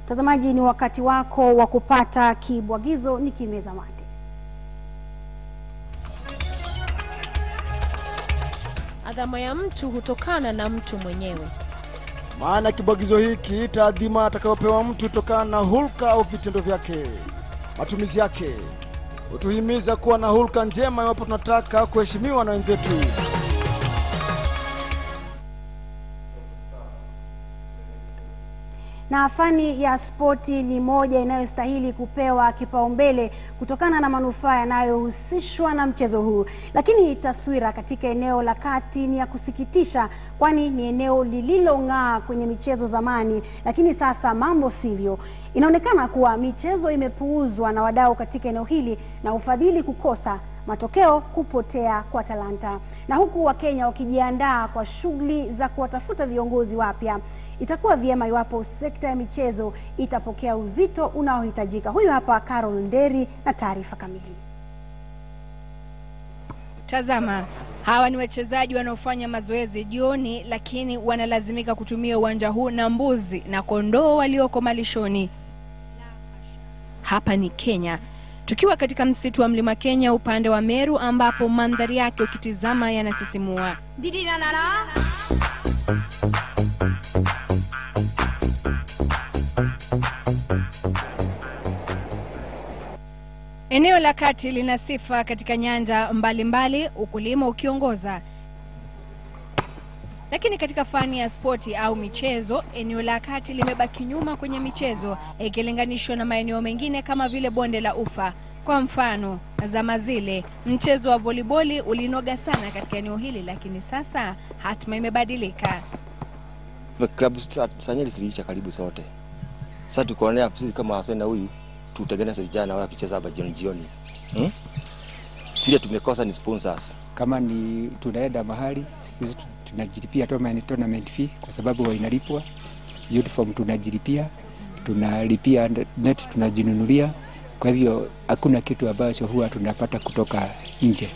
Mtazamaji, ni wakati wako wa kupata kibwagizo ni kimeza mate. Adhama ya mtu hutokana na mtu mwenyewe. Maana kibwagizo hiki taadhima atakayopewa mtu tokana na hulka au vitendo vyake. Matumizi yake hutuhimiza kuwa na hulka njema iwapo tunataka kuheshimiwa na wenzetu. na fani ya spoti ni moja inayostahili kupewa kipaumbele kutokana na manufaa yanayohusishwa na mchezo huu. Lakini taswira katika eneo la kati ni ya kusikitisha, kwani ni eneo lililong'aa kwenye michezo zamani, lakini sasa mambo sivyo. Inaonekana kuwa michezo imepuuzwa na wadau katika eneo hili na ufadhili kukosa matokeo kupotea kwa talanta. Na huku Wakenya wakijiandaa kwa shughuli za kuwatafuta viongozi wapya, itakuwa vyema iwapo sekta ya michezo itapokea uzito unaohitajika. Huyu hapa Carol Nderi na taarifa kamili. Tazama, hawa ni wachezaji wanaofanya mazoezi jioni, lakini wanalazimika kutumia uwanja huu na mbuzi na kondoo walioko malishoni. Hapa ni Kenya, tukiwa katika msitu wa mlima Kenya upande wa Meru, ambapo mandhari yake ukitizama yanasisimua. Eneo la kati lina sifa katika nyanja mbalimbali, ukulima ukiongoza. Lakini katika fani ya spoti au michezo, eneo la kati limebaki nyuma kwenye michezo ikilinganishwa na maeneo mengine kama vile bonde la Ufa. Kwa mfano, zama zile mchezo wa voliboli ulinoga sana katika eneo hili, lakini sasa hatima imebadilika. klabu sanyeli ziliisha karibu zote. Sasa tukaonea sisi kama Arsenal huyu tutengeneze vijana wao wakicheza hapa jioni jioni. Hmm? Vile tumekosa ni sponsors. kama ni tunaenda mahali sisi tunajilipia tournament tournament fee kwa sababu huwa inalipwa uniform tunajilipia tunalipia net tunajinunulia kwa hivyo hakuna kitu ambacho huwa tunapata kutoka nje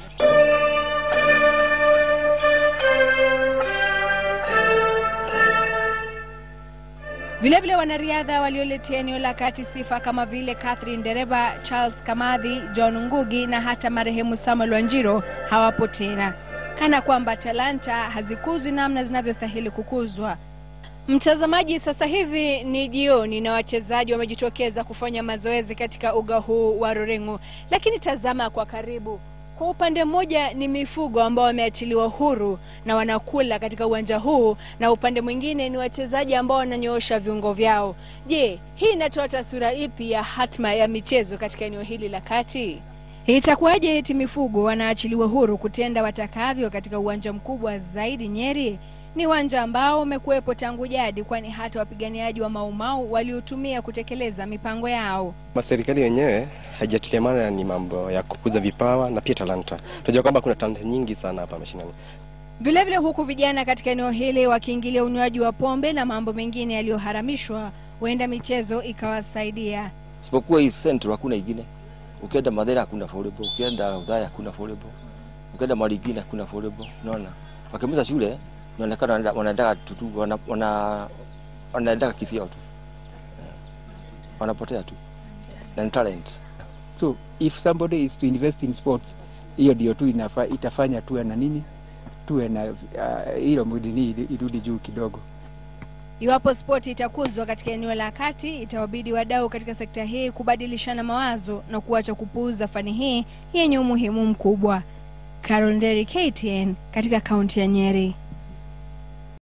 Vilevile wanariadha walioletea eneo la kati sifa kama vile Catherine Dereba, Charles Kamadhi, John Ngugi na hata marehemu Samuel Wanjiro hawapo tena, kana kwamba talanta hazikuzwi namna zinavyostahili kukuzwa. Mtazamaji, sasa hivi ni jioni na wachezaji wamejitokeza kufanya mazoezi katika uga huu wa Ruring'u, lakini tazama kwa karibu. Kwa upande mmoja ni mifugo ambao wameachiliwa huru na wanakula katika uwanja huu, na upande mwingine ni wachezaji ambao wananyoosha viungo vyao. Je, hii inatoa taswira ipi ya hatma ya michezo katika eneo hili la kati? Itakuwaje eti mifugo wanaachiliwa huru kutenda watakavyo katika uwanja mkubwa zaidi Nyeri? Ni uwanja ambao umekuwepo tangu jadi, kwani hata wapiganiaji wa Maumau waliotumia kutekeleza mipango yao. Serikali yenyewe haijatilia maana ni mambo ya kukuza vipawa na pia talanta. Tunajua kwamba kuna talanta nyingi sana hapa mashinani. Vilevile huku vijana katika eneo hili wakiingilia unywaji wa pombe na mambo mengine yaliyoharamishwa, huenda michezo ikawasaidia. Isipokuwa hii central hakuna ingine. Ukienda Mathera hakuna volleyball, ukienda Udhaya hakuna volleyball. Ukienda Marigini hakuna volleyball. Unaona? Wakimaliza shule inaonekana wanaenda- wanaendaka tutu wana, wana, wanaendaka kivyao tu. Wanapotea tu. Na ni talent. so if somebody is to invest in sports hiyo ndio tu inafa, itafanya tuwe na nini tuwe na uh, hilo mudini irudi juu kidogo Iwapo spoti itakuzwa katika eneo la kati, itawabidi wadau katika sekta hii kubadilishana mawazo na kuacha kupuuza fani hii yenye umuhimu mkubwa. Carol Nderi, KTN, katika kaunti ya Nyeri.